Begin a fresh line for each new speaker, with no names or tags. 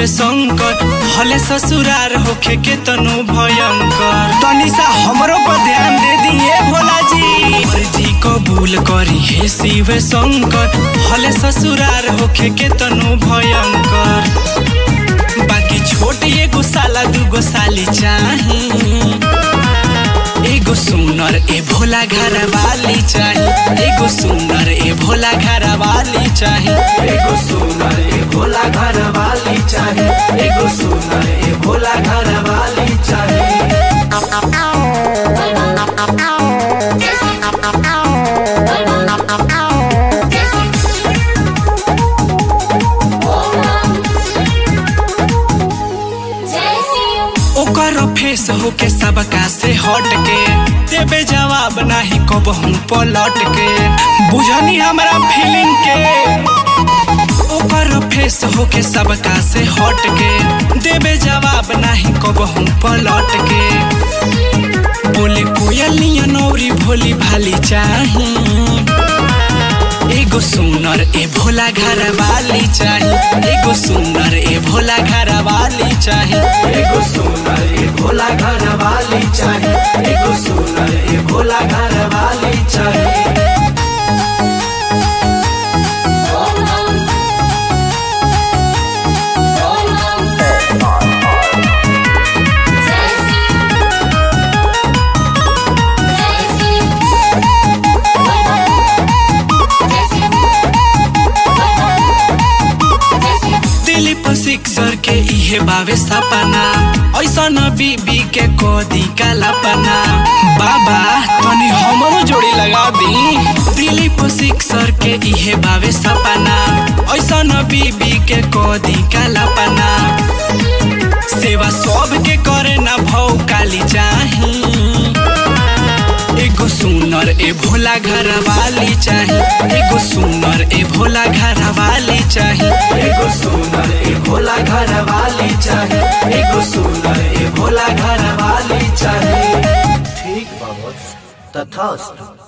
शिव शंकर भले ससुरार होखे के तनु भयंकर तनिसा हमरो पर ध्यान दे दिए भोला जी मर्जी कबूल करी हे शिव शंकर भले ससुरार होखे के तनु भयंकर बाकी छोट एगो साला दूगो साली चाही एगो सुनर ए भोला घर वाली चाही एगो सुनर ए भोला घर वाली चाही
एगो सुनर ए भोला घर वाली चाहे एगो सुनर ए भोला घर वाली चाहे
ओकर फेस होके सबका से हट के देबे जवाब नाही कबहू पलट के बुझनी हमरा फीलिंग के ओकर फेस होके सबका से हट के देबे जवाब नाही कबहू पलट के बोले कोयलिया नौरी भोली भाली चाही एगो सुनर ए भोला घर वाली चाही एगो सुनर ए भोला घर वाली चाही
एगो सुनर ए भोला घर वाली चाहे एगो सुनर ए भोला घर वाली चाहे
दिलीप सिक्सर के इहे बावे सपना ऐसा न बीबी के कोदी का लपना बाबा तनी हमरो जोड़ी लगा दी दिलीप सिक्सर के इहे बावे सपना ऐसा न बीबी के कोदी का लपना सेवा सब के करे ना भौ काली चाही एगो सुनर ए भोला घर वाली चाही एगो सुनर ए भोला घर वाली चाही
एगो सुनर ए भोला घर वाली चाहे एगो सुनर ए भोला घर वाली चाहे ठीक बाबा तथास्तु